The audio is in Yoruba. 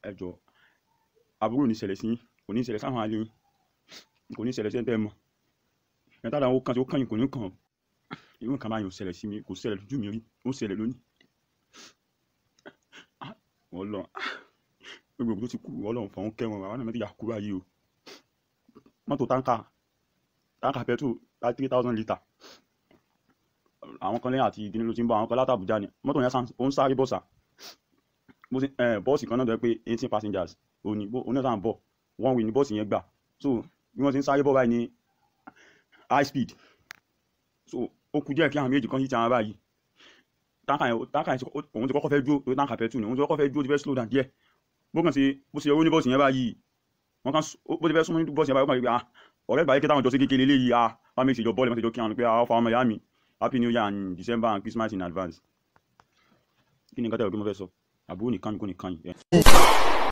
ẹ jọ àbúrò ní ṣẹlẹ̀ sí yín kò ní ṣẹlẹ̀ sáwọn alẹ́ yín kò ní ṣẹlẹ̀ sí ẹ̀ńtẹ́ mọ́ ẹ̀ńtẹ́ àdáwọ̀ kan tí ó kàn yín kò ní kàn ọ́ irú nǹkan báyìí ò ṣẹlẹ̀ sí mi kò ṣẹlẹ̀ lójú mi rí ó ṣẹlẹ̀ lónìí wọ́n lọ gbogbo òkú tó ti kú wọ́n lọ fọ̀hún kẹ́wọn àwọn náà mẹ́tìyà kú báyìí o mọ́tò táǹkà táǹkà pẹ̀tù láti three thousand litre àwọn kan lẹ́yìn àti ìdílé ló ti ń bọ̀ àwọn kan láti Àbújá ni mọ́tò yẹn ó ń sáré bọ̀sà bọ́ọ̀sì kan náà tó yẹ pé eighteen passengers òní oní náà bọ̀ one way ni bọ́ọ̀sì yẹn gbà so bí wọ́n ti ń sáré bọ̀ báyìí ní high speed so ó kù díẹ̀ kí àwọn méjì kan yí ti àwọn báyìí táǹkà yẹn táǹkà yẹn òun ti kọ́kọ́ fẹ́ dúró torí táǹkà pẹ̀tù ni òun ti kọ́kọ́ fẹ́ dúró ti fẹ́ slow down díẹ̀ bó kàn sí bó ṣe owó ní bọ́ọ̀sì yẹn báyìí wọ́n kàn bó ti fẹ́ súnmọ́ ní bọ́ọ̀sì yẹn báyìí wọ́n kàn rí pé ah ọ̀rẹ́ ìgbà yìí kí táwọn jọ sí kékeré léyìí ah wọ́n mi ṣèjọ bọ́ọ̀lù wọ́n ti jọ kí wọn pé ah ọ̀fà ọmọ ìyá mi happy new year and december and christmas in advance kí ni nǹkan tẹ̀wé kí mo fẹ́ sọ àbúrò nìkan kò nìkan yìí.